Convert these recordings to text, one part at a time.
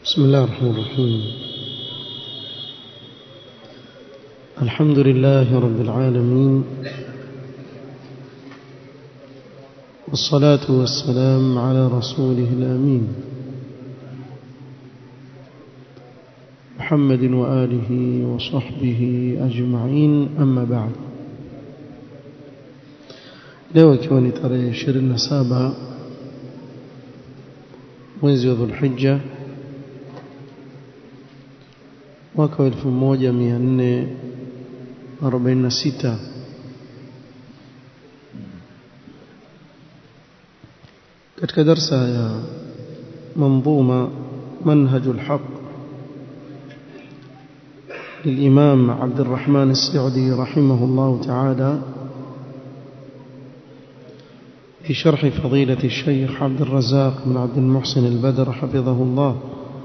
بسم الله الرحمن الرحيم الحمد لله رب العالمين والصلاة والسلام على رسوله الأمين محمد وآله وصحبه أجمعين أما بعد leo ikiwa ni tarehe 27 mwezi wa Dhulhijja mwaka wa 1446 katika darsa ya منظومة منهج الحق للإمام عبد الرحمن السعدي رحمه الله تعالى في شرح فضيلة الشيخ عبد الرزاق بن عبد المحسن البدر حفظه الله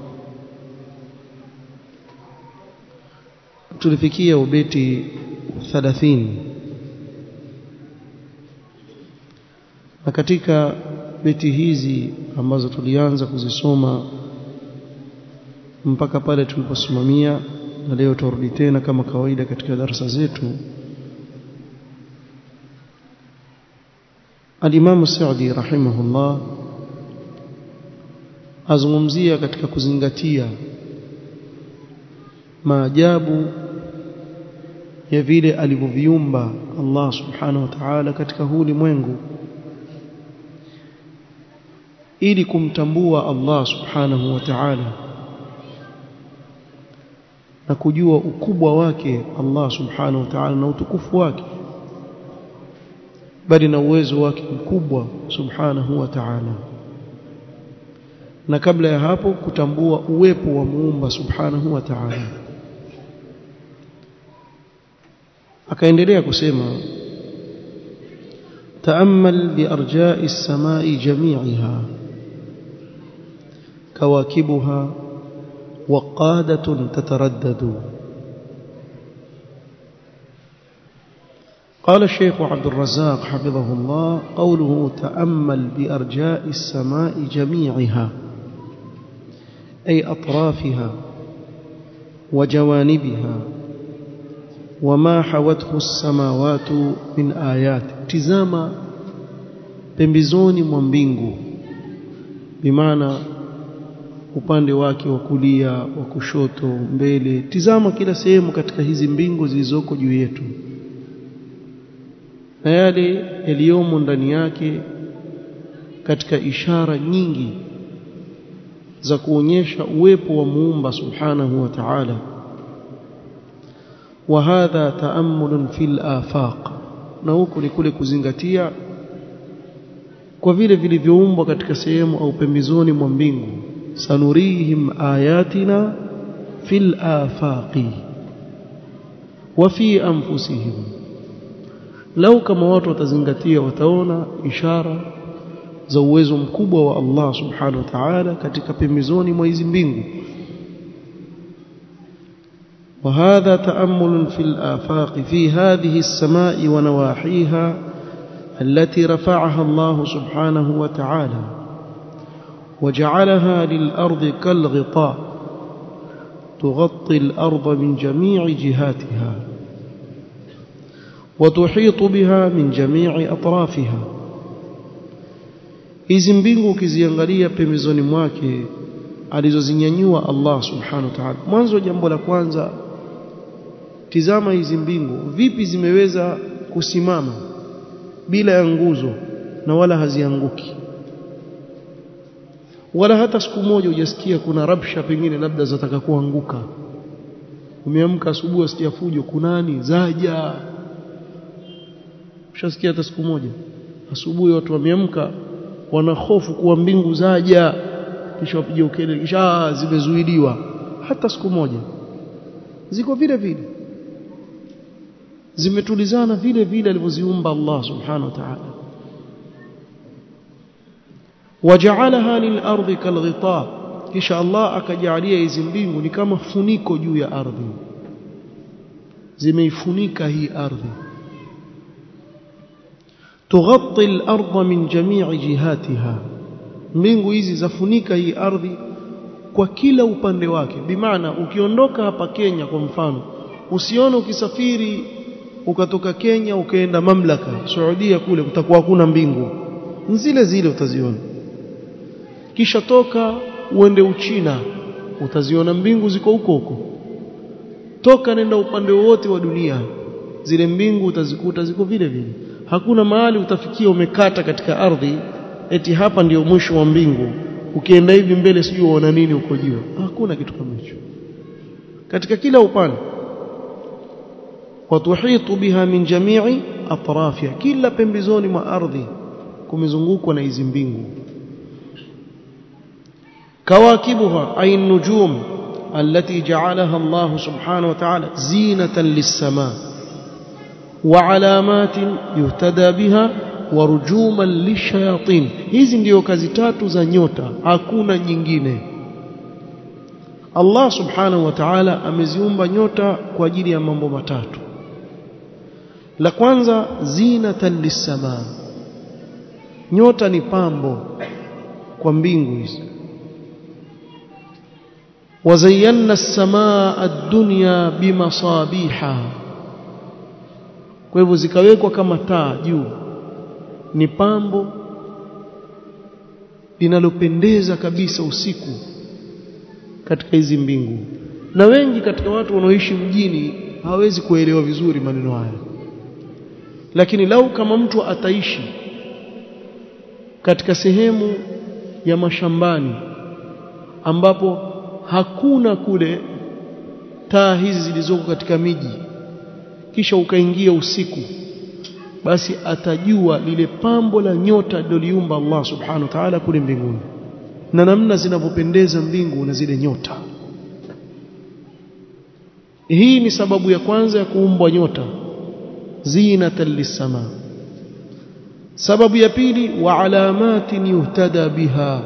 tulifikia ubeti 30 na katika beti hizi ambazo tulianza kuzisoma mpaka pale tuliposimamia na leo turudi tena kama kawaida katika darasa zetu Al-Imam Sa'di rahimahullah azungumzia katika kuzingatia maajabu ya vile alivyoviumba Allah subhanahu wa ta'ala katika huu ulimwengu ili kumtambua Allah subhanahu wa ta'ala na kujua ukubwa wake Allah subhanahu wa ta'ala na utukufu wake bali na uwezo wake mkubwa subhanahu wa ta'ala na kabla ya hapo kutambua uwepo wa muumba subhanahu wa ta'ala akaendelea kusema تأمل بأرجاء السماء جميعها كواكبها وقادة تتردد قال الشيخ عبد الرزاق حفظه الله قوله تأمل بأرجاء السماء جميعها أي أطرافها وجوانبها وما حوته السماوات من آيات تزاما pembezoni mwa mbingu bimaana upande wake wa kulia wa kushoto mbele tizama kila sehemu katika hizi mbingu zilizoko juu yetu na yale yaliyomo ndani yake katika ishara nyingi za kuonyesha uwepo wa muumba subhanahu wa ta'ala wa hadha ta'ammul fil afaq na huko ni kule kuzingatia kwa vile vilivyoumbwa katika sehemu au pembezoni mwa mbingu sanurihim ayatina fil afaqi wa fi anfusihim lau kama watu watazingatia wataona ishara za uwezo mkubwa wa Allah subhanahu wa ta'ala katika pembezoni mwa hizi mbingu وهذا تأمل في الآفاق في هذه السماء ونواحيها التي رفعها الله سبحانه وتعالى وجعلها للأرض كالغطاء تغطي الأرض من جميع جهاتها وتحيط بها من جميع أطرافها hizi mbingu ukiziangalia pembezoni mwake alizozinyanyua Allah subhanahu wa ta'ala mwanzo jambo la kwanza tizama hizi mbingu vipi zimeweza kusimama bila ya nguzo na wala hazianguki wala hata siku moja hujasikia kuna rabsha pengine labda zataka kuanguka umeamka asubuhi usikia fujo kunani zaja ushasikia hata siku moja asubuhi watu wameamka wana hofu kuwa mbingu zaja kisha wapige ukelele kisha zimezuiliwa hata siku moja ziko vile vile zimetulizana vile vile alivyoziumba Allah subhanahu wa ta'ala waja'alaha lil-ardi kal-ghita kisha Allah akajalia hizi mbingu ni kama funiko juu ya ardhi zimeifunika hii ardhi tughatti al-ardha min jami'i jihatiha mbingu hizi zafunika hii ardhi kwa kila upande wake bimaana ukiondoka hapa Kenya kwa mfano usione ukisafiri ukatoka Kenya ukaenda mamlaka Saudia kule kutakuwa hakuna mbingu zile zile utaziona kisha toka uende Uchina utaziona mbingu ziko huko huko toka nenda upande wote wa dunia zile mbingu utazikuta ziko vile vile hakuna mahali utafikia umekata katika ardhi eti hapa ndiyo mwisho wa mbingu ukienda hivi mbele sijui uona nini uko juu hakuna kitu kama hicho katika kila upande watuhitu biha min jami'i atrafiha kila pembezoni mwa ardhi kumezungukwa na hizi mbingu kawakibuha ay nujum التي جعلها الله سبحانه وتعالى زينة للسماء وعلامات يهتدى بها ورجوما للشياطين hizi ndio kazi tatu za nyota hakuna nyingine Allah subhanahu wa ta'ala ameziumba nyota kwa ajili ya mambo matatu la kwanza zinatan lisama nyota ni pambo kwa mbingu hizi وزينا السماء الدنيا بمصابيح kwa hivyo zikawekwa kama taa juu ni pambo linalopendeza kabisa usiku katika hizi mbingu na wengi katika watu wanaoishi mjini hawezi kuelewa vizuri maneno haya lakini lau kama mtu ataishi katika sehemu ya mashambani ambapo hakuna kule taa hizi zilizoko katika miji kisha ukaingia usiku basi atajua lile pambo la nyota liloliumba Allah subhanahu wa ta'ala kule mbinguni na namna zinavyopendeza mbingu na zile nyota hii ni sababu ya kwanza ya kuumbwa nyota zinatan lisama sababu ya pili wa alamatin yuhtada biha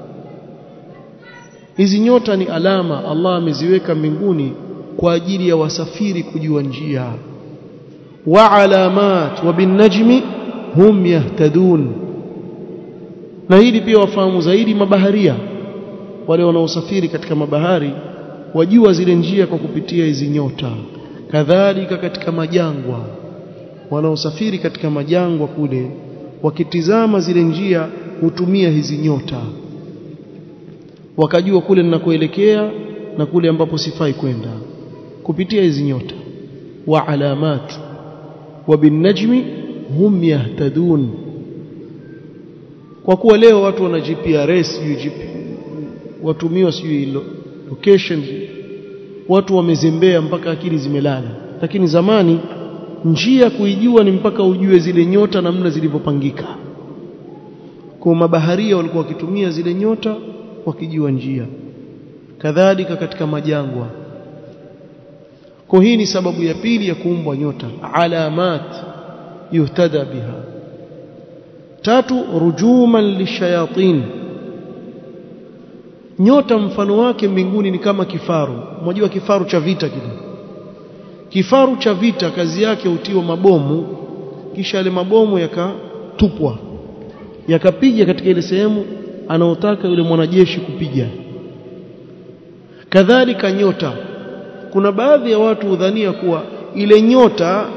hizi nyota ni alama Allah ameziweka mbinguni kwa ajili ya wasafiri kujua njia wa alamat wa binajmi hum yahtadun na hili pia wafahamu zaidi mabaharia wale wanaosafiri katika mabahari wajua zile njia kwa kupitia hizi nyota kadhalika katika majangwa wanaosafiri katika majangwa kule wakitizama zile njia hutumia hizi nyota wakajua kule ninakoelekea na kule ambapo sifai kwenda kupitia hizi nyota wa alamat wa binajmi hum yahtadun kwa kuwa leo watu wana GPRS watumiwa sijui location watu wamezembea mpaka akili zimelala lakini zamani njia kuijua ni mpaka ujue zile nyota namna zilivyopangika kwa mabaharia walikuwa wakitumia zile nyota wakijua njia kadhalika katika majangwa kwa hii ni sababu ya pili ya kuumbwa nyota alamat yuhtada biha tatu rujuman lishayatin nyota mfano wake mbinguni ni kama kifaru mmoja kifaru cha vita kile kifaru cha vita kazi yake hutiwa mabomu kisha yale mabomu yakatupwa yakapiga katika ile sehemu anaotaka yule mwanajeshi kupiga kadhalika nyota kuna baadhi ya watu hudhania kuwa ile nyota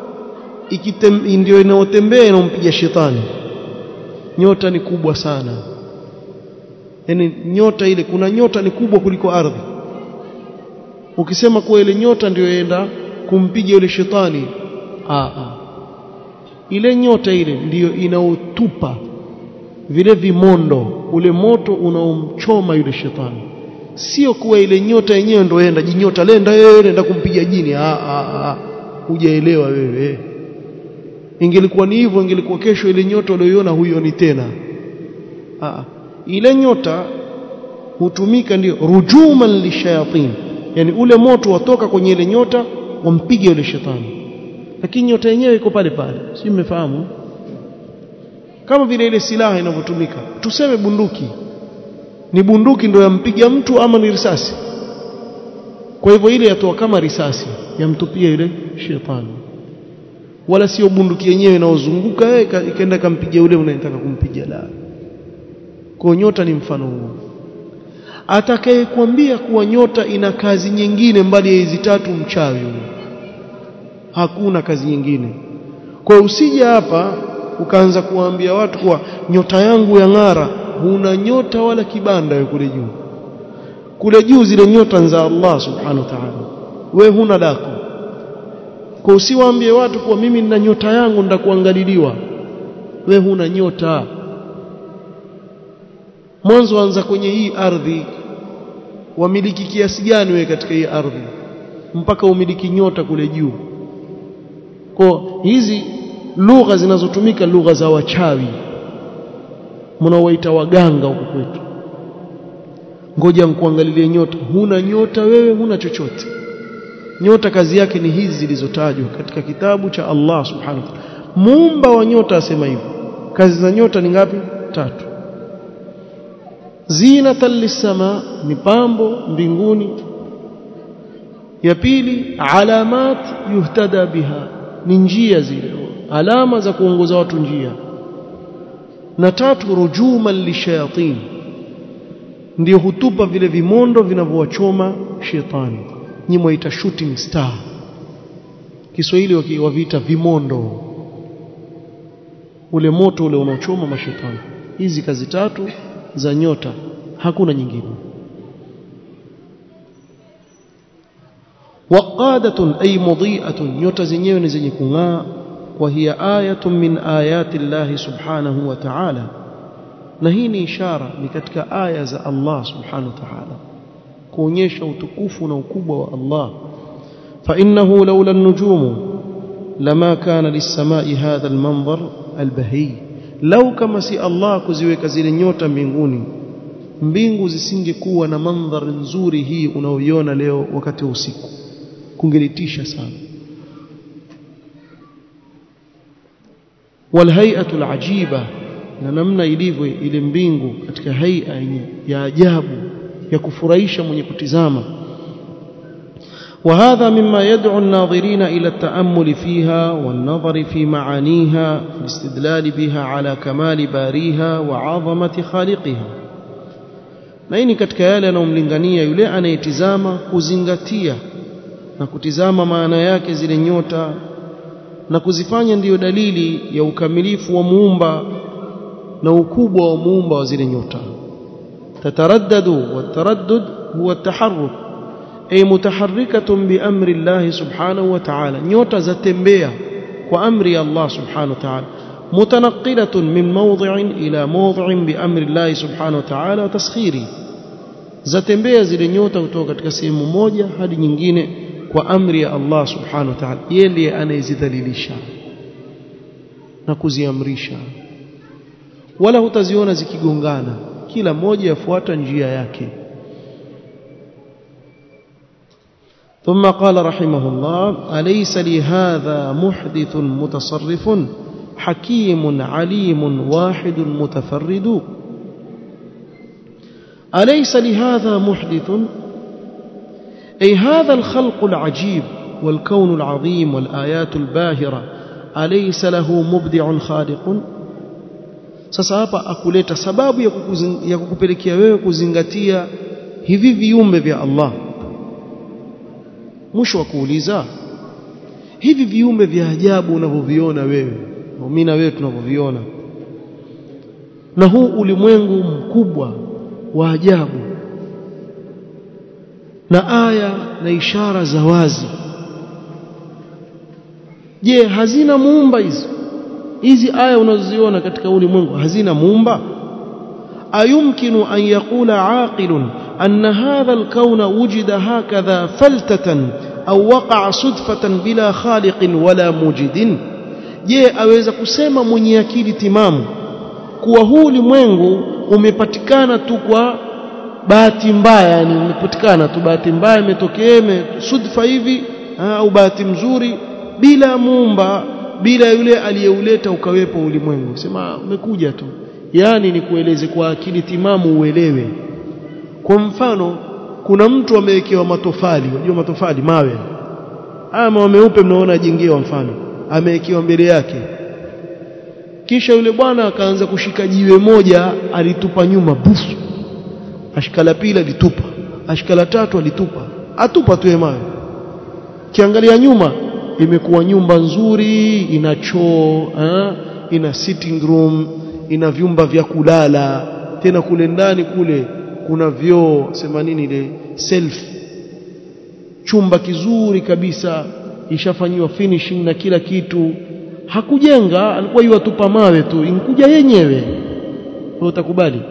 ndio inayotembea inampiga shetani nyota ni kubwa sana yani nyota ile kuna nyota ni kubwa kuliko ardhi ukisema kuwa ile nyota ndio yaenda kumpiga yule shetani a a ile nyota ile ndiyo inaotupa vile vimondo ule moto unaomchoma yule shetani sio kuwa ile nyota yenyewe ndio enda jinyota lenda yeye enda kumpiga jini a a hujaelewa wewe ingelikuwa ni hivyo ingelikuwa kesho ile nyota uliyoiona huioni tena a ile nyota hutumika ndio rujuman lishayatin yani ule moto watoka kwenye ile nyota wampige yule shetani lakini nyota yenyewe iko pale pale si mmefahamu kama vile ile silaha inavyotumika tuseme bunduki ni bunduki ndio yampiga mtu ama ni risasi kwa hivyo ile yatoa kama risasi yamtupia ile shetani wala sio bunduki yenyewe inaozunguka ikaenda kampiga yule unayetaka kumpiga la kwa nyota ni mfano huo atakayekwambia kuwa nyota ina kazi nyingine mbali ya hizi tatu mchawi huyo hakuna kazi nyingine kwa usije hapa ukaanza kuwaambia watu kuwa nyota yangu ya ng'ara huna nyota wala kibanda wewe kule juu kule juu zile nyota za Allah subhanahu wa ta'ala we huna lako kwa usiwaambie watu kuwa mimi nina nyota yangu ndakuangaliliwa we huna nyota mwanzo anza kwenye hii ardhi wamiliki kiasi gani wewe katika hii ardhi mpaka umiliki nyota kule juu kwa hizi lugha zinazotumika lugha za wachawi mnaowaita waganga huko kwetu ngoja nikuangalilie nyota huna nyota wewe huna chochote nyota kazi yake ni hizi zilizotajwa katika kitabu cha Allah subhanahu wa ta'ala muumba wa nyota asema hivyo kazi za nyota ni ngapi tatu zinatan lisama ni pambo mbinguni ya pili alamat yuhtada biha ni njia zile alama za kuongoza watu njia na tatu rujuman lishayatin ndio hutupa vile vimondo vinavyowachoma shetani nyimwa ita shooting star Kiswahili waviita vimondo ule moto ule unaochoma mashetani hizi kazi tatu za nyota hakuna nyingine waqadatun ay mudhi'atun nyota zenyewe ni zenye kung'aa wa hiya ayatun min ayati Allah subhanahu wa ta'ala na hii ni ishara ni katika aya za Allah subhanahu wa ta'ala kuonyesha utukufu na ukubwa wa Allah fa innahu laula an-nujum lama kana lis-sama'i hadha al-manzar al-bahi lau kama si Allah kuziweka zile nyota mbinguni mbingu zisingekuwa na mandhari nzuri hii unaoiona leo wakati wa usiku kungelitisha sana walhay'atu alajiba na namna ilivyo ile mbingu katika haia ya ajabu ya kufurahisha mwenye kutizama وهذا مما يدعو الناظرين إلى التأمل فيها والنظر في معانيها والاستدلال بها على كمال باريها وعظمة خالقها na hii ni katika yale yanayomlingania yule anayetizama kuzingatia na kutizama maana yake zile nyota na kuzifanya ndiyo dalili ya ukamilifu wa muumba na ukubwa wa muumba wa zile nyota tataraddadu wataraddud huwa taharruk ay mutaharrikatun biamri Allah subhanahu wa ta'ala nyota zatembea kwa amri ya Allah subhanahu wa ta'ala متنقلة من موضع إلى موضع بأمر الله سبحانه وتعالى وتسخيره zatembea zile nyota kutoka katika sehemu moja hadi nyingine kwa amri ya Allah subhanahu wa ta'ala yeye ndiye anayezidhalilisha na kuziamrisha wala hutaziona zikigongana kila moja yafuata njia yake ثم قال رحمه الله أليس لهذا محدث متصرف حكيم عليم واحد متفرد أليس لهذا محدث أي هذا الخلق العجيب والكون العظيم والآيات الباهرة أليس له مبدع خالق sasa hapa akuleta sababu ya, ya kukupelekea wewe kuzingatia hivi viumbe vya Allah mwisho wa kuuliza hivi viumbe vya ajabu unavyoviona wewe mimi na wewe tunavyoviona na huu ulimwengu mkubwa wa ajabu na aya na ishara za wazi je hazina muumba hizi hizi aya unazoziona katika ulimwengu hazina muumba ayumkinu an yaqula aqilun anna hadha alkauna wujida hakadha faltatan au waqa'a sudfatan bila khaliqin wala mujidin je aweza kusema mwenye akili timamu kuwa huu ulimwengu umepatikana tu kwa bahati mbaya yani umepatikana tu bahati mbaya imetokea sudfa hivi au bahati mzuri bila muumba bila yule aliyeuleta ukawepo ulimwengu sema umekuja tu yani ni kueleze kwa akili timamu uelewe kwa mfano kuna mtu amewekewa matofali unajua matofali mawe haya mawe meupe mnaona jengewa mfano amewekewa mbele yake kisha yule bwana akaanza kushika jiwe moja alitupa nyuma bufu ashika la pili alitupa ashika la tatu alitupa atupa tu mawe kiangalia nyuma imekuwa nyumba nzuri ina choo eh? ina sitting room ina vyumba vya kulala tena kule ndani kule kuna vyoo sema nini ile self chumba kizuri kabisa ishafanyiwa finishing na kila kitu hakujenga alikuwa yuatupa mawe tu inkuja yenyewe wewe utakubali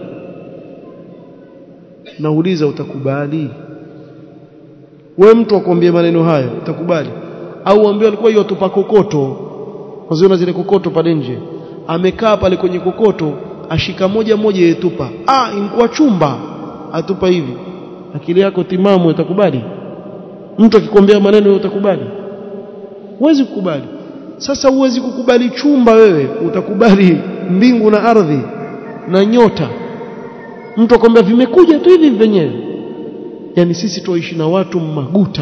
nauliza utakubali wewe mtu akwambie maneno haya utakubali au uambie alikuwa yuatupa kokoto waziona zile kokoto pale nje amekaa pale kwenye kokoto ashika moja moja yetupa ah inkuwa chumba atupa hivi akili yako timamu utakubali mtu akikwambia maneno utakubali huwezi kukubali sasa huwezi kukubali chumba wewe utakubali mbingu na ardhi na nyota mtu akwambia vimekuja tu hivi vyenyewe yani sisi tuishi na watu maguta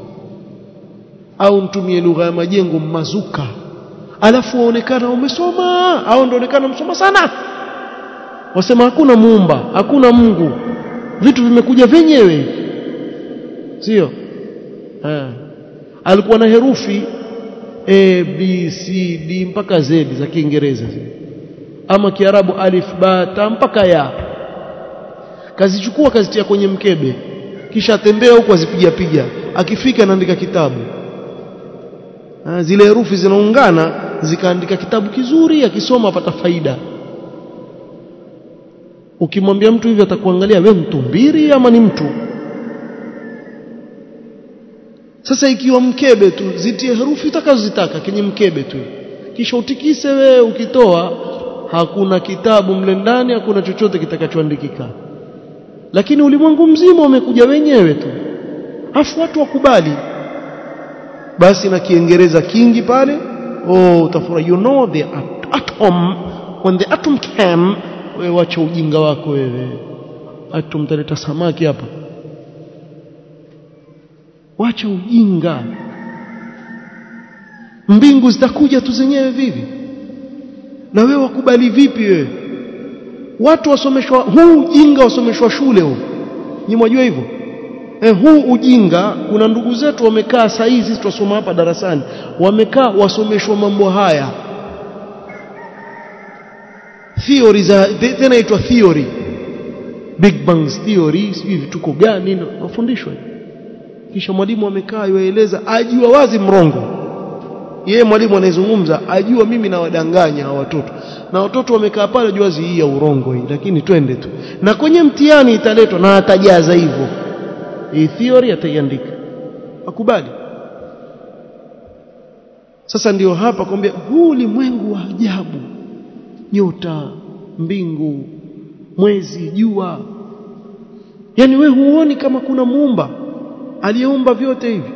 au mtumie lugha ya majengo mazuka alafu waonekana umesoma au ndaonekana msoma sana wasema hakuna muumba hakuna Mungu vitu vimekuja vyenyewe sio eh alikuwa na herufi A B C D mpaka Z za Kiingereza ama Kiarabu alif ba ta mpaka ya kazichukua kazitia kwenye mkebe kisha atembea huko azipiga piga akifika anaandika kitabu ha, zile herufi zinaungana zikaandika kitabu kizuri akisoma apata faida ukimwambia mtu hivi atakuangalia we mtu mbiri ama ni mtu sasa ikiwa mkebe tu zitie herufi utakazozitaka kwenye mkebe tu kisha utikise wewe ukitoa hakuna kitabu mle ndani hakuna chochote kitakachoandikika lakini ulimwengu mzima umekuja wenyewe tu afu watu wakubali basi na kiingereza kingi pale oh utafurahi you know the atom when the atom came wewe wacha ujinga wako wewe atom taleta samaki hapa wacha ujinga mbingu zitakuja tu zenyewe vivi na wewe wakubali vipi wewe watu wasomeshwa huu ujinga wasomeshwa shule huu ni mwajua hivyo eh, huu ujinga kuna ndugu zetu wamekaa saa hizi sisi tunasoma hapa darasani wamekaa wasomeshwa mambo haya theory za tena itwa theory big bang theory sijui vituko gani wafundishwa kisha mwalimu amekaa yueleza ajua wazi mrongo yeye mwalimu anayezungumza ajua mimi nawadanganya hawa watoto na watoto wamekaa pale jua hii ya urongo hii lakini twende tu na kwenye mtihani italetwa na atajaza hivyo hii theory ataiandika akubali sasa ndiyo hapa kwambia huu ulimwengu wa ajabu nyota mbingu mwezi jua yani we huoni kama kuna muumba aliyeumba vyote hivi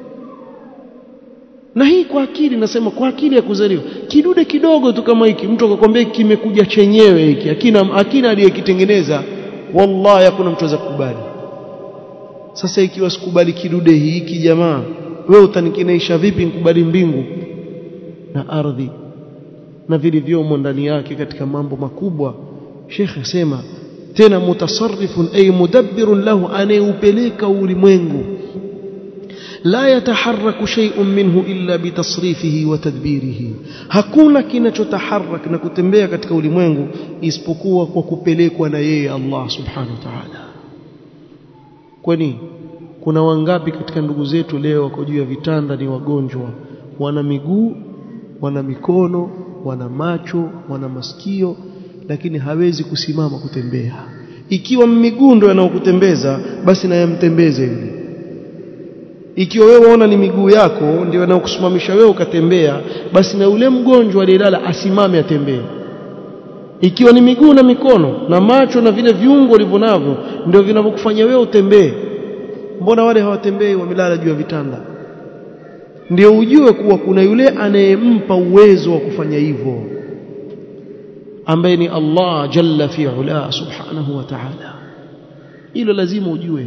na hii kwa akili nasema kwa akili ya kuzaliwa kidude kidogo tu kama hiki mtu akakwambia kimekuja chenyewe hiki akina akina aliyekitengeneza wallahi hakuna mtu aweza kukubali sasa ikiwa sikubali kidude hiki jamaa wewe utanikinaisha vipi nikubali mbingu na ardhi na vilivyomo ndani yake katika mambo makubwa Sheikh asema tena mutasarrifun ay mudabbirun lahu anayeupeleka ulimwengu la yataharraku shay'un minhu illa bitasrifihi wa tadbirihi hakuna kinachotaharak na kutembea katika ulimwengu isipokuwa kwa kupelekwa na yeye Allah subhanahu wa ta'ala kwani kuna wangapi katika ndugu zetu leo wako juu ya vitanda ni wagonjwa wana miguu wana mikono wana macho wana masikio lakini hawezi kusimama kutembea ikiwa miguu ndio yanayokutembeza basi na yamtembeze yule ikiwa wewe waona ni miguu yako ndio yanayokusimamisha wewe ukatembea basi na yule mgonjwa aliyelala asimame atembee ikiwa ni miguu na mikono na macho na vile viungo ulivyo navyo ndio vinavyokufanya wewe utembee mbona wale hawatembei wamelala juu ya vitanda ndio ujue kuwa kuna yule anayempa uwezo wa kufanya hivyo ambaye ni Allah jalla fi ula subhanahu wa ta'ala hilo lazima ujue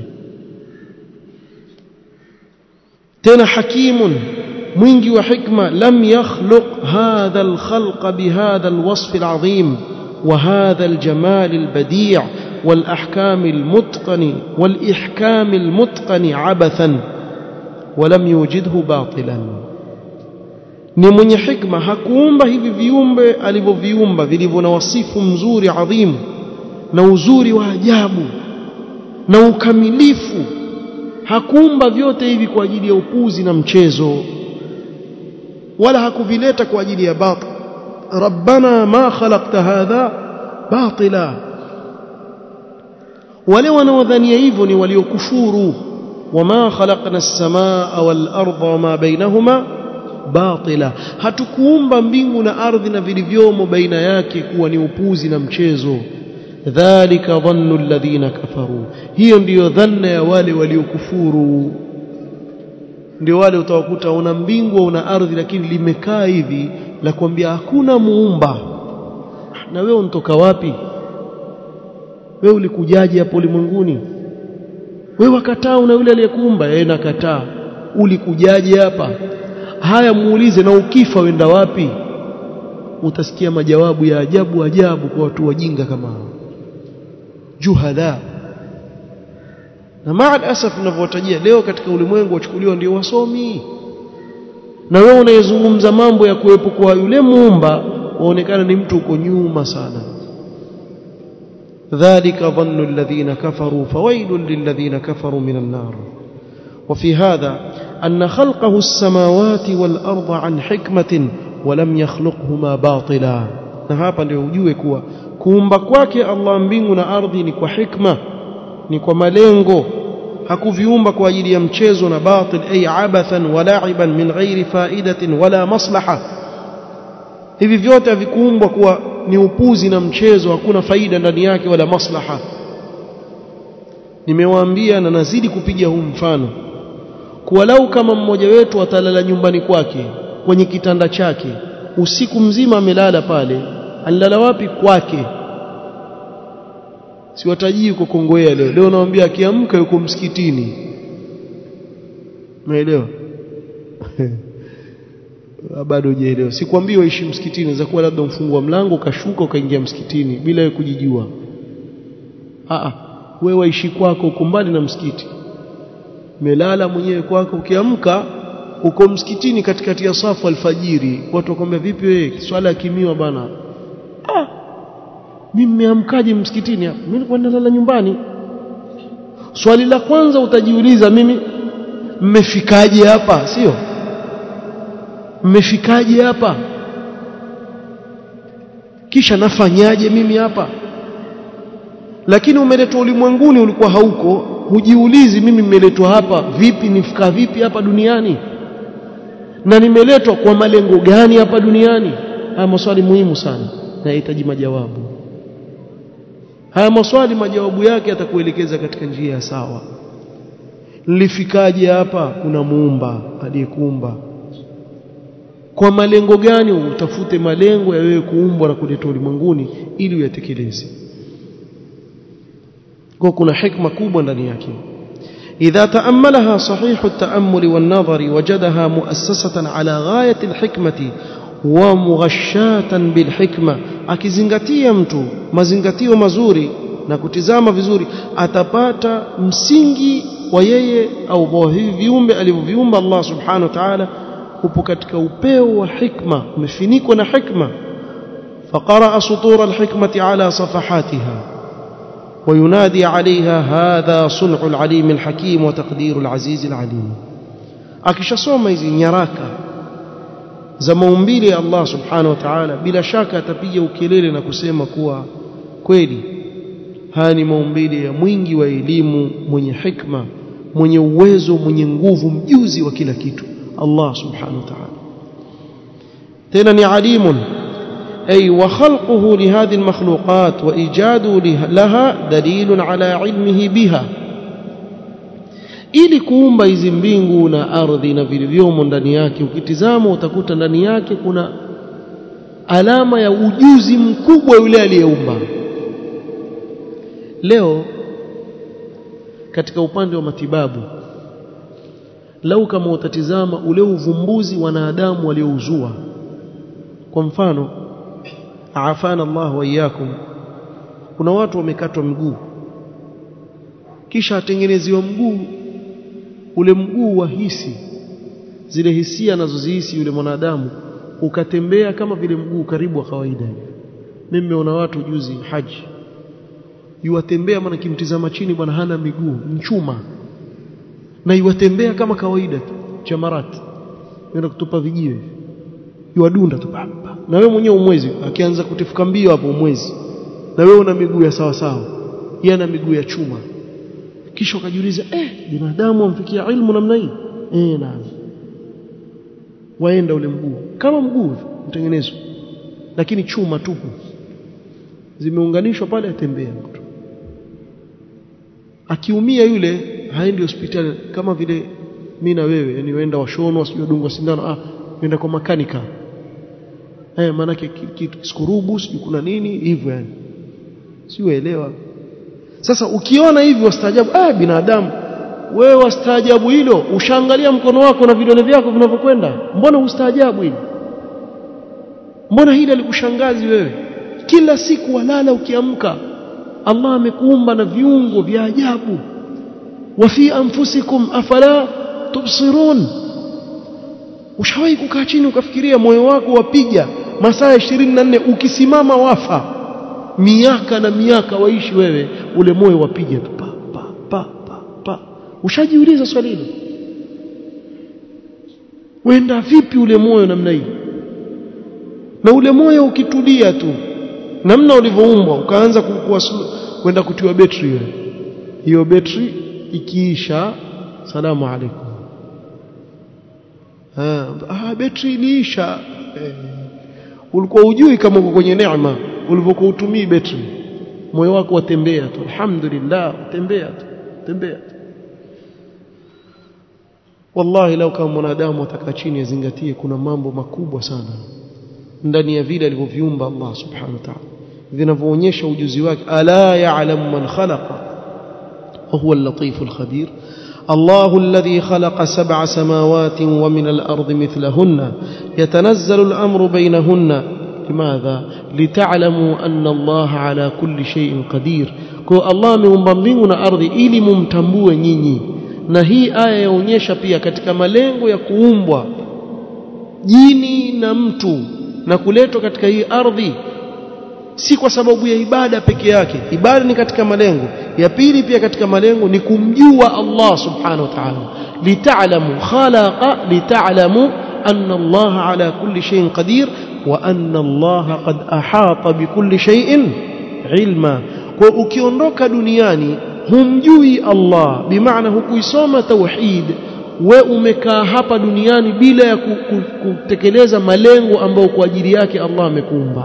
tena hakimun mwingi wa hikma lam yakhluq hadha alkhalqa bihadha alwasf alazim وهذا الجمال البديع والأحكام المتقن والإحكام المتقن عبثا ولم يوجده باطلا ni mwenye hikma hakuumba hivi viumbe alivyoviumba vilivyo na wasifu mzuri adhimu na uzuri wa ajabu na ukamilifu hakuumba vyote hivi kwa ajili ya upuzi na mchezo wala hakuvileta kwa ajili ya batil rabbana ma khalaqta hadha batila wale wanaodhania hivyo ni waliokufuru wama khalaqna as-samaa wal arda wama bainahuma batila hatukuumba mbingu na ardhi na vilivyomo baina yake kuwa ni upuzi na mchezo dhalika dhannu alladhina kafaru hiyo ndiyo dhanna ya wale waliokufuru ndio wale utawakuta una mbingu au una ardhi lakini limekaa hivi la kuambia hakuna muumba na wewe unatoka wapi wewe ulikujaje hapo ulimwenguni wewe wakataa una yule aliyekuumba yeye nakataa ulikujaje hapa haya muulize na ukifa wenda wapi utasikia majawabu ya ajabu ajabu kwa watu wajinga kama hao juhadha na maa asaf ninavyowatajia leo katika ulimwengu wachukuliwa ndio wasomi na wewe unayezungumza mambo ya kuwepo kwa yule muumba waonekana ni mtu uko nyuma sana ذلك ظن الذين كفروا فويل للذين كفروا من النار وفي هذا أن خلقه السماوات والأرض عن حكمة ولم يخلقهما باطلا na hapa ndio ujue kuwa kuumba kwake Allah mbingu na ardhi ni kwa hikma ni kwa malengo hakuviumba kwa ajili ya mchezo na batil ay abathan wa la'iban min ghairi faidatin wala maslaha hivi vyote havikuumbwa kuwa ni upuzi na mchezo hakuna faida ndani yake wala maslaha nimewaambia na nazidi kupiga huu mfano kuwa lau kama mmoja wetu atalala nyumbani kwake kwenye kitanda chake usiku mzima amelala pale alilala wapi kwake siwatajii uko Kongowea leo leo naambia akiamka yuko msikitini umeelewa bado hujaelewa sikwambii waishi msikitini inaweza kuwa labda mfungua mlango ukashuka ukaingia msikitini bila wewe kujijua a wewe waishi kwako uko mbali na msikiti melala mwenyewe kwako ukiamka uko msikitini katikati ya safu alfajiri watu wakwambia vipi wewe swala ya kimiwa bana ah mimi nimeamkaje msikitini hapa mimi nilikuwa nalala nyumbani swali la kwanza utajiuliza mimi mmefikaje hapa sio mmefikaje hapa kisha nafanyaje mimi hapa lakini umeletwa ulimwenguni ulikuwa hauko hujiulizi mimi nimeletwa hapa vipi nifika vipi hapa duniani na nimeletwa kwa malengo gani hapa duniani haya maswali muhimu sana na yahitaji majawabu haya maswali majawabu yake yatakuelekeza katika njia ya sawa nilifikaje hapa kuna muumba aliyekuumba kwa malengo gani utafute malengo ya wewe kuumbwa na kuletwa ulimwenguni ili uyatekeleze kwa kuna hikma kubwa ndani yake إذا تأملها صحيح التأمل والنظر وجدها مؤسسة على غاية الحكمة ومغشاة بالحكمة akizingatia mtu mazingatio mazuri na kutizama vizuri atapata msingi wa yeye au wa hivi viumbe alivyoviumba Allah subhanahu wa ta'ala upo katika upeo wa hikma umefinikwa na hikma فقرأ سطور الحكمة على صفحاتها وينادي عليها هذا صنع العليم الحكيم وتقدير العزيز العليم akishasoma hizi nyaraka za maumbile ya Allah subhanahu wa ta'ala bila shaka atapiga ukelele na kusema kuwa kweli haya ni maumbile ya mwingi wa elimu mwenye hikma mwenye uwezo mwenye nguvu mjuzi wa kila kitu Allah subhanahu wa ta'ala tena ni alimun أي وخلقه لهذه المخلوقات وإيجاده لها دليل على علمه بها ili kuumba hizi mbingu na ardhi na vilivyomo ndani yake ukitizama utakuta ndani yake kuna alama ya ujuzi mkubwa yule aliyeumba leo katika upande wa matibabu lau kama utatizama ule uvumbuzi wanadamu waliouzua kwa mfano afana Allah wa iyyakum kuna watu wamekatwa mguu kisha atengeneziwa mguu ule mguu wa hisi zile hisia anazozihisi yule mwanadamu ukatembea kama vile mguu karibu wa kawaida mimi nimeona watu juzi haji yuwatembea maana kimtizama chini bwana hana miguu mchuma na yuwatembea kama kawaida tu chamarati nenda kutupa vijiwe yuwadunda tu papa na wewe mwenyewe umwezi akianza kutifuka mbio hapo umwezi na wewe una miguu ya sawa sawa yeye ana miguu ya chuma kisha ukajiuliza eh binadamu amfikia ilmu namna hii eh naam waenda ule mguu kama mguu mtengenezwa lakini chuma tupu zimeunganishwa pale atembea mtu akiumia yule haendi hospitali kama vile mimi na wewe yani waenda washonwa sio dungwa sindano ah nenda kwa makanika eh maana kitu skurubu sio kuna nini hivyo yani siuelewa sasa ukiona hivi wastaajabu ah binadamu wewe wastaajabu hilo ushaangalia mkono wako na vidole vyako vinavyokwenda mbona ustaajabu hili mbona hili alikushangazi wewe kila siku walala ukiamka Allah amekuumba na viungo vya ajabu wa fi anfusikum afala tubsirun ushawahi kukaa chini ukafikiria moyo wako wapiga masaa 24 ukisimama wafa miaka na miaka waishi wewe ule moyo wapiga tu pa pa pa pa, pa. ushajiuliza swali hilo wenda vipi ule moyo namna hii na ule moyo ukitulia tu namna ulivyoumbwa ukaanza kwenda kutiwa betri wewe hiyo betri ikiisha salamu alaikum ah betri iliisha eh, ulikuwa ujui kama uko kwenye neema ulivyokuwa utumii betri moyo wako watembea tu alhamdulillah tembea tu tembea tu wallahi lau kama mwanadamu atakaa chini azingatie kuna mambo makubwa sana ndani ya vile alivyoviumba Allah subhanahu wa ta'ala vinavyoonyesha ujuzi wake ala ya'lamu man khalaqa wa huwa al-latif al-khabir الله الذي خلق سبع سماوات ومن الأرض مثلهن يتنزل الأمر بينهن لماذا لتعلموا أن الله على كل شيء قدير كو الله ameumba mbingu na ardhi ili mumtambue nyinyi na hii aya yaonyesha pia katika malengo ya kuumbwa jini na mtu na kuletwa katika hii ardhi si kwa sababu ya ibada peke yake ibada ni katika malengo ya pili pia katika malengo ni kumjua Allah subhanahu wa ta'ala lita'lamu khalaqa lita'lamu anna Allah ala kulli shay'in qadir wa anna Allah qad ahata bikulli shay'in ilma kwa ukiondoka duniani humjui Allah bimaana hukuisoma tauhid we umekaa hapa duniani bila ya kutekeleza malengo ambayo kwa ajili yake Allah amekuumba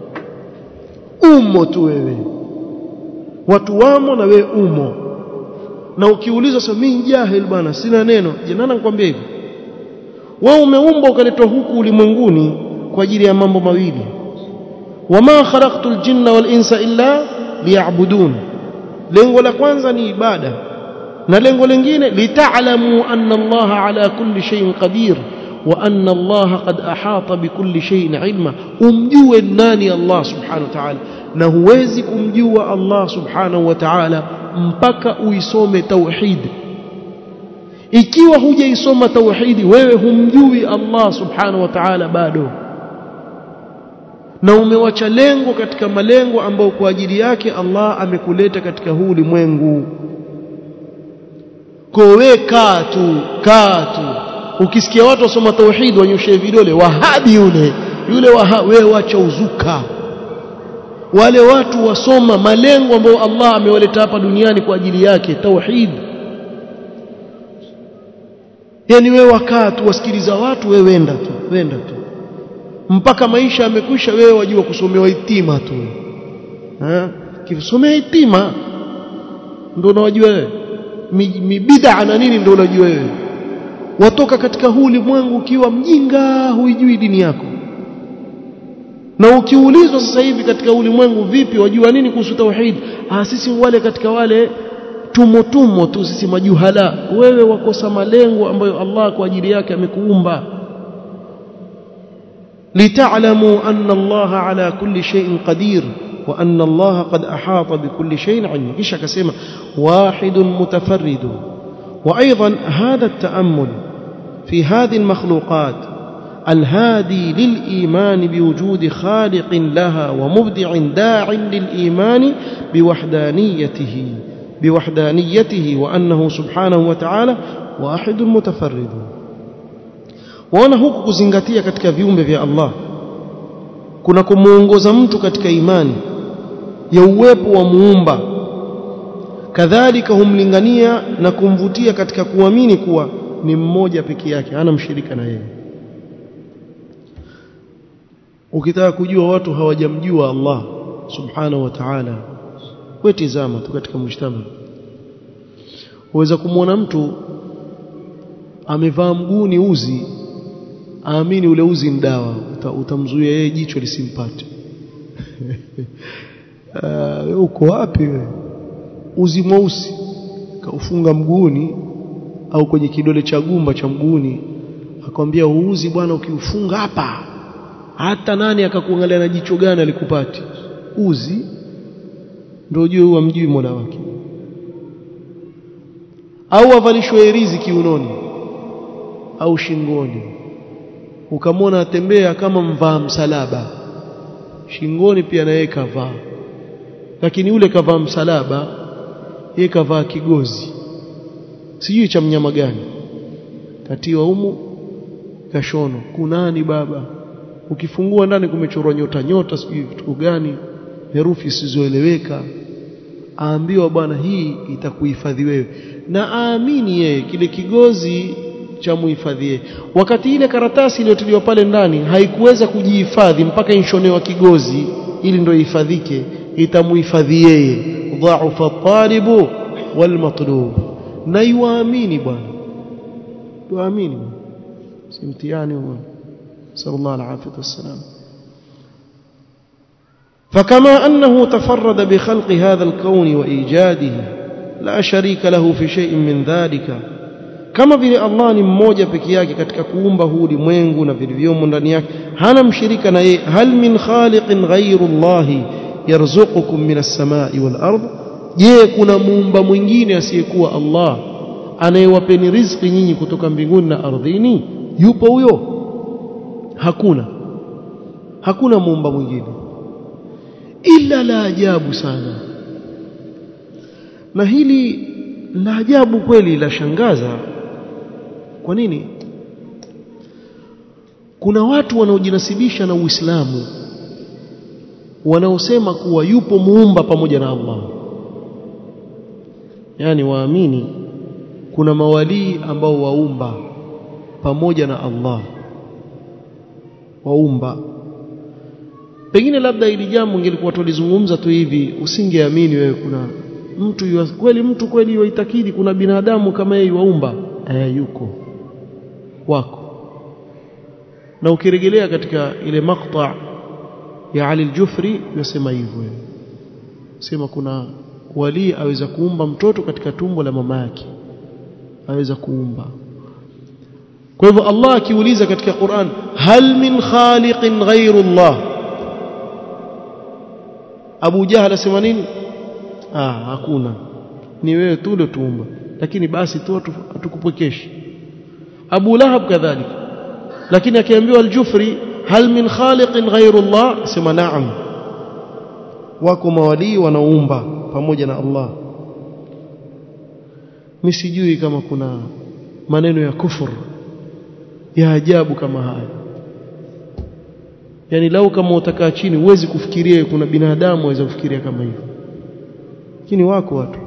umo tu wewe watu wamo na wewe umo na ukiulizwa sasa mimi jahil bwana sina neno je nani nakwambia hivi wewe umeumbwa ukaletwa huku ulimwenguni kwa ajili ya mambo mawili wama khalaqtul jinna wal insa illa liya'budun lengo la kwanza ni ibada na lengo lingine lita'lamu anna Allah ala kulli shay'in qadir wa anna Allah qad ahata bikulli shay'in ilma umjue nani Allah subhanahu wa ta'ala na huwezi kumjua Allah subhanahu wa ta'ala mpaka uisome tauhid ikiwa hujaisoma tauhidi wewe humjui Allah subhanahu wa ta'ala bado na umewacha lengo katika malengo ambayo kwa ajili yake Allah amekuleta katika huu ulimwengu kowe kaa tu kaa tu ukisikia watu wasoma tauhid wanyoshe vidole wahabi yule yule waha, wewe wacha uzuka wale watu wasoma malengo ambayo Allah amewaleta hapa duniani kwa ajili yake tauhid yani wewe wakaa tu wasikiliza watu wewe wenda tu wenda tu mpaka maisha yamekwisha wewe wajua kusomewa itima tu eh kisomea itima ndio unawajua wewe mibid'a na nini ndio unajua wewe watoka katika huu ulimwengu ukiwa mjinga huijui dini yako na ukiulizwa sasa hivi katika ulimwengu vipi wajua nini kuhusu tauhid ah sisi wale katika wale tumo tumo tu sisi majuhala wewe wakosa malengo ambayo Allah kwa ajili yake amekuumba lita'lamu anna Allah ala kulli shay'in qadir وأن الله قد أحاط بكل شيء علما إيش كسيما واحد متفرد وأيضا هذا التأمل في هذه المخلوقات الهادي للإيمان بوجود خالق لها ومبدع داع للإيمان بوحدانيته بوحدانيته وأنه سبحانه وتعالى واحد متفرد waona huku kuzingatia katika viumbe vya Allah kuna kumuongoza mtu katika imani ya uwepo wa muumba kadhalika humlingania na kumvutia katika kuamini kuwa ni mmoja peke yake hana mshirika na yeye ukitaka kujua watu hawajamjua Allah subhanahu wa ta'ala wewe tizama tu katika mshtama uweza kumwona mtu amevaa mguuni uzi aamini ule uzi ni dawa utamzuia yeye jicho lisimpate uh, uko wapi wewe uzi mweusi kaufunga mguuni au kwenye kidole cha gumba cha mguuni akwambia uuzi bwana ukiufunga hapa hata nani akakuangalia na jicho gani alikupati uzi ndio ujue huwa mjui mola wake au avalishwe herizi kiunoni au shingoni ukamwona atembea kama mvaa msalaba shingoni pia na yeye kavaa lakini yule kavaa msalaba yeye kavaa kigozi sijui cha mnyama gani katiwa humu kashono kunani baba ukifungua ndani kumechorwa nyota nyota sijui vitu gani herufi zisizoeleweka aambiwa bwana hii itakuhifadhi wewe na aamini yeye kile kigozi cha muhifadhie wakati ile karatasi iliyotiliwa pale ndani haikuweza kujihifadhi mpaka inshonewa kigozi ili ndio ihifadhike itamuhifadhi yeye dhaufa talibu wal matlub na yuamini bwana yuamini si mtihani huo sallallahu alaihi wasallam فكما أنه تفرد بخلق هذا الكون وإيجاده لا شريك له في شيء من ذلك kama vile Allah ni mmoja peke yake katika kuumba huu ulimwengu na vilivyomo ndani yake hana mshirika na yeye hal min khaliqin ghayru Allah yarzuqukum min as-samai wal ard je kuna muumba mwingine asiyekuwa Allah anayewapeni riziki nyinyi kutoka mbinguni na ardhini yupo huyo hakuna hakuna muumba mwingine ila la ajabu sana na hili la ajabu kweli la shangaza kwa nini kuna watu wanaojinasibisha na Uislamu wanaosema kuwa yupo muumba pamoja na Allah yani waamini kuna mawalii ambao waumba pamoja na Allah waumba pengine labda ili jambo ingelikuwa tulizungumza tu hivi usingeamini wewe kuna mtu yua, kweli mtu kweli yuitakidi kuna binadamu kama yeye waumba eh yuko wako na ukirejelea katika ile maqta ya Ali al-Jufri yasema hivyo sema kuna wali aweza kuumba mtoto katika tumbo la mama yake aweza kuumba kwa hivyo Allah akiuliza katika Qur'an hal min khaliqin ghayru Allah Abu Jahal asema nini ah hakuna ni wewe tu ndio tuumba lakini basi tu atukupwekeshi Abu Lahab kadhalika lakini akiambiwa al-Jufri hal min khaliqin ghayru Allah sema naam wako mawalii wanaumba pamoja na Allah mimi sijui kama kuna maneno ya kufur ya ajabu kama haya yani lau kama utakaa chini huwezi kufikiria kuna binadamu aweza kufikiria kama hivyo lakini wako watu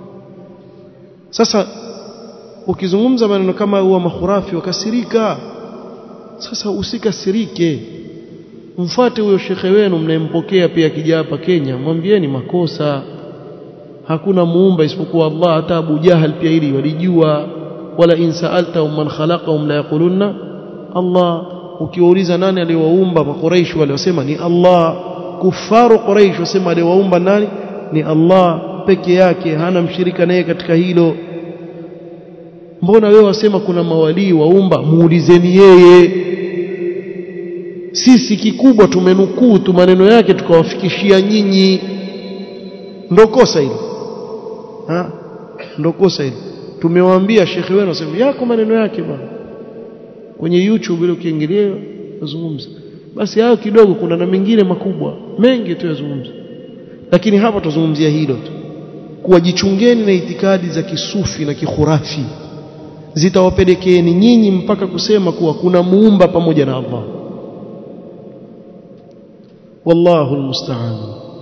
sasa ukizungumza maneno kama huwa mahurafi wakasirika sasa usikasirike mfuate huyo shekhe wenu mnayempokea pia akija hapa Kenya mwambieni makosa hakuna muumba isipokuwa Allah hata Abu Jahal pia hili walijua wala in sa'alta man khalaqahum la yaqulunna Allah ukiwauliza nani aliwaumba makuraish waliosema ni Allah kufaru quraish wasema aliwaumba nani ni Allah peke yake hana mshirika naye katika hilo mbona wewe wasema kuna mawalii waumba muulizeni yeye sisi kikubwa tumenukuu tu maneno yake tukawafikishia nyinyi ndo kosa hilo ha ndo kosa hilo tumewaambia shekhe wenu asema yako maneno yake bwana kwenye YouTube ile ukiingilia yazungumza basi hayo kidogo kuna na mengine makubwa mengi tu yazungumza lakini hapa tuzungumzia hilo tu kuwa jichungeni na itikadi za kisufi na kikhurafi zitawapelekeeni nyinyi mpaka kusema kuwa kuna muumba pamoja na Allah والله المستعان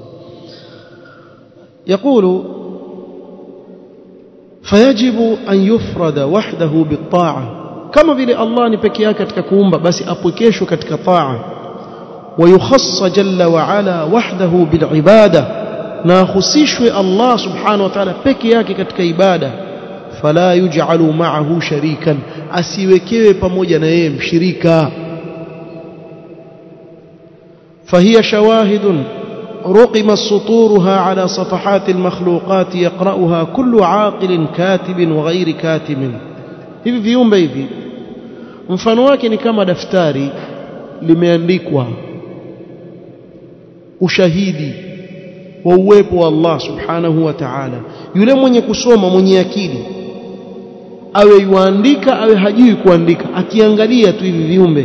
يقول فيجب أن يفرد وحده بالطاعة كما vile Allah ni peke yake katika kuumba basi apwekeshwe katika taa ويخص جل وعلا وحده بالعبادة na ahusishwe Allah subhanahu wa ta'ala peke yake katika ibada fala yuj'alu ma'ahu sharikan asiwekewe pamoja na yeye mshirika فهي شواهد رقم سطورها على صفحات المخلوقات يقرأها كل عاقل كاتب وغير كاتب hivi viumbe hivi mfano wake ni kama daftari limeandikwa ushahidi wa uwepo wa Allah subhanahu wa ta'ala yule mwenye kusoma mwenye akili awe yuandika awe hajui kuandika akiangalia tu hivi viumbe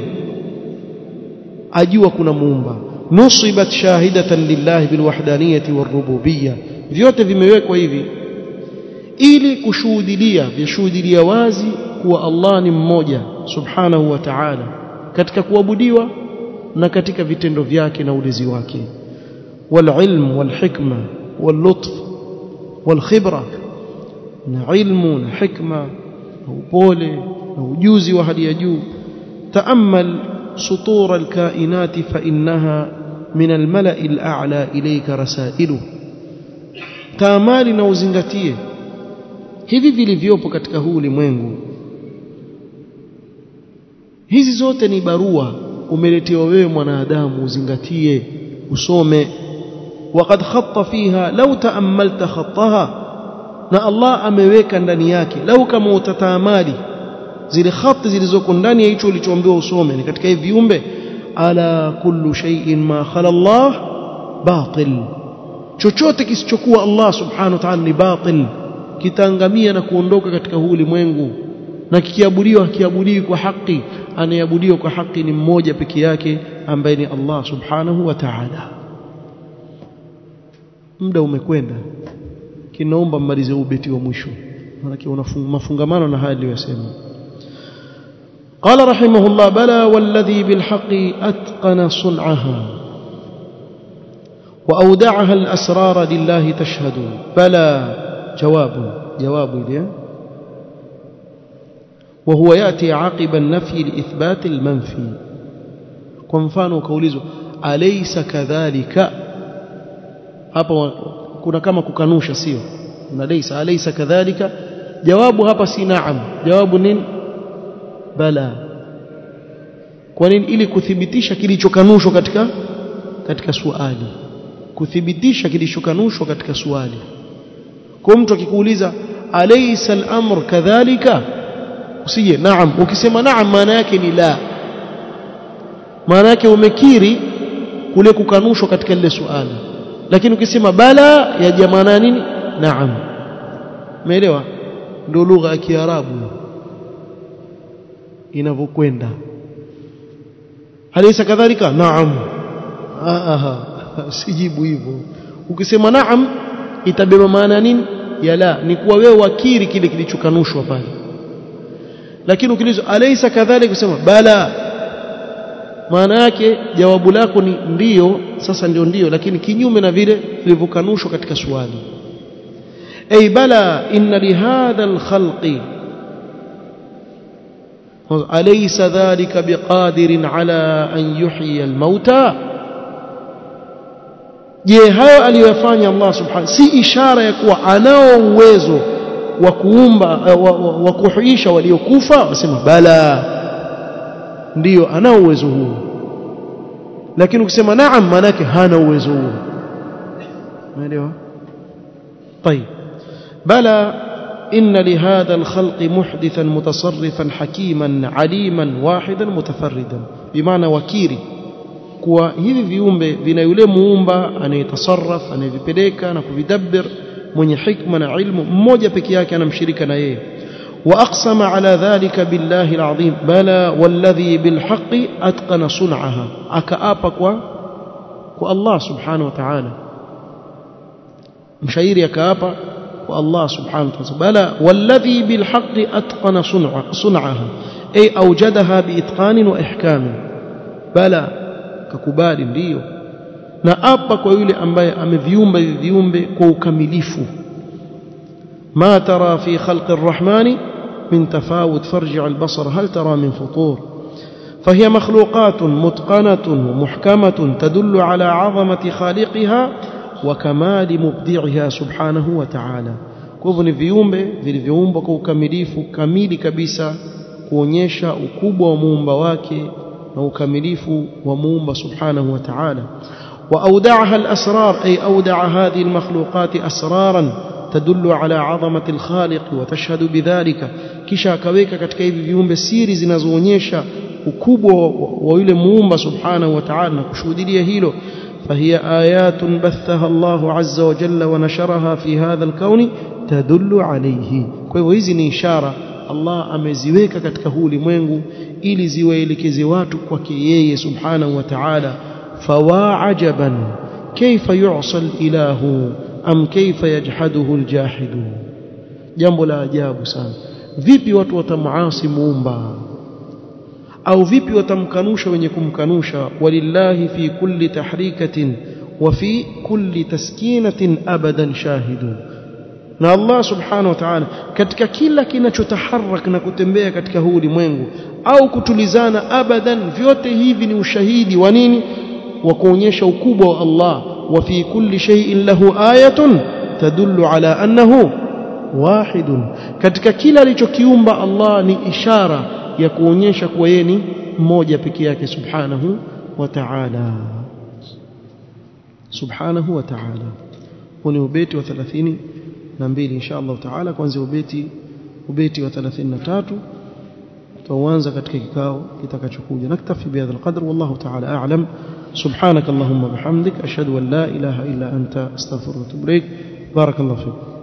ajua kuna muumba nusibat shahidatan lillahi bilwahdaniyati warububiyya vyote vimewekwa hivi ili kushuhudilia vishuhudilia wazi kuwa Allah ni mmoja subhanahu wa ta'ala katika kuabudiwa na katika vitendo vyake na ulezi wake والعلم والحكمة واللطف والخبرة علم حكمة وبول وجوزي وهل يجو تأمل سطور الكائنات فإنها من الملأ الأعلى إليك رسائله تامالي na uzingatie hivi vilivyopo katika huu ulimwengu hizi zote ni barua umeletewa wewe mwanadamu uzingatie usome وقد خط فيها لو تأملت خطها na Allah ameweka ndani yake lau kama utatamali zile khati zilizoko ndani ya hicho ulichoambiwa usome ni katika hivi viumbe ala kullu shay'in ma khala Allah batil chochote kisichokuwa Allah subhanahu wa ta'ala ni batil kitaangamia na kuondoka katika huu ulimwengu na kikiabudiwa kiabudiwi kwa haki anayeabudiwa kwa haki ni mmoja peke yake ambaye ni Allah subhanahu wa ta'ala muda umekwenda kinaomba mmalize ubeti wa mwisho maana mafungamano na haya aliyosema قال رحمه الله بلى والذي بالحق أتقن صنعها وأودعها الأسرار لله تشهد بلى جواب جواب إليه وهو يأتي عقب النفي لإثبات المنفي كمفانو كوليزو أليس كذلك hapa kuna kama kukanusha sio na laysa alaysa kadhalika jawabu hapa si naam jawabu nini bala kwa nini ili kuthibitisha kilichokanushwa katika katika swali kuthibitisha kilichokanushwa katika swali kwa mtu akikuuliza alaysa al-amr kadhalika usije naam ukisema naam maana yake ni la maana yake umekiri kule kukanushwa katika lile swali lakini ukisema bala ya jamaa nini naam umeelewa ndio lugha ya kiarabu inavyokwenda halisa kadhalika naam aha sijibu hivyo ukisema naam itabeba maana nini ya la ni kuwa wewe wakiri kile kilichokanushwa pale lakini ukiulizwa alaysa kadhalika kusema bala maana yake jawabu lako ni ndiyo sasa ndio ndiyo lakini kinyume na vile vilivyokanushwa katika swali ay bala inna lihadha alkhalqi alaysa dhalika biqadirin ala an yuhyi almauta je hayo aliyofanya Allah subhanahu si ishara ya kuwa anao uwezo wa kuumba wa, wa, wa kuhuisha waliokufa wasema bala ndiyo anao uwezo huo lakini ukisema naam maana yake hana uwezo huo umeelewa طيب بلى إن لهذا الخلق محدثا متصرفا حكيما عليما واحدا متفردا بمعنى وكيري kuwa hivi viumbe vina yule muumba anayetasarraf anayevipeleka na kuvidabbir mwenye hikma na ilmu mmoja peke yake anamshirika na yeye واقسم على ذلك بالله العظيم بلى والذي بالحق اتقن صنعها akaapa kwa kwa Allah subhanahu wa ta'ala mshairi akaapa kwa Allah subhanahu wa ta'ala bala والذي بالحق اتقن صنع صنعها اي اوجدها باتقان واحكام بلا kakubali ndio na apa kwa yule ambaye ameviumba hivi viumbe kwa ukamilifu ما ترى في خلق الرحمن من تفاوت فارجع البصر هل ترى من فطور فهي مخلوقات متقنة ومحكمة تدل على عظمة خالقها وكمال مبدعها سبحانه وتعالى kwa ni viumbe vilivyoumbwa kwa ukamilifu kamili kabisa kuonyesha ukubwa wa muumba wake na ukamilifu wa muumba subhanahu wa ta'ala واودعها الاسرار اي اودع هذه المخلوقات اسرارا تدل على عظمه الخالق وتشهد بذلك kisha akaweka katika hivi viumbe siri zinazoonyesha ukubwa wa yule muumba subhanahu wa ta'ala na kushuhudia hilo فهي آيات بثها الله عز وجل ونشرها في هذا الكون تدل عليه kwa hivyo hizi ni ishara Allah ameziweka katika huu ulimwengu ili ziwaelekeze watu kwake yeye subhanahu wa ta'ala fawa ajaban kaifa yu'sa al-ilahu am kaifa yajhaduhu al-jahidu jambo la ajabu sana vipi watu watamuasi muumba au vipi watamkanusha wenye kumkanusha walillahi fi kulli tahrikatin wa fi kulli taskinatin abadan shahidun na Allah subhanahu wa ta'ala katika kila kinachotaharak na kutembea katika huu ulimwengu au kutulizana abadan vyote hivi ni ushahidi wa nini wa kuonyesha ukubwa wa Allah wa fi kulli shay'in lahu ayatun tadullu ala annahu wahidun katika kila alichokiumba Allah ni ishara ya kuonyesha kuwa yeye ni mmoja peke yake subhanahu wa ta'ala subhanahu wa ta'ala huu ni ubeti wa 30 na mbili insha Allah taala kwanza ubeti ubeti wa 33 tutaanza katika kikao kitakachokuja naktafi bihadha alqadr wallahu taala a'lam subhanak allahumma bihamdik ashhadu an la ilaha illa anta astaghfiruka wa atubu ilaik barakallahu fik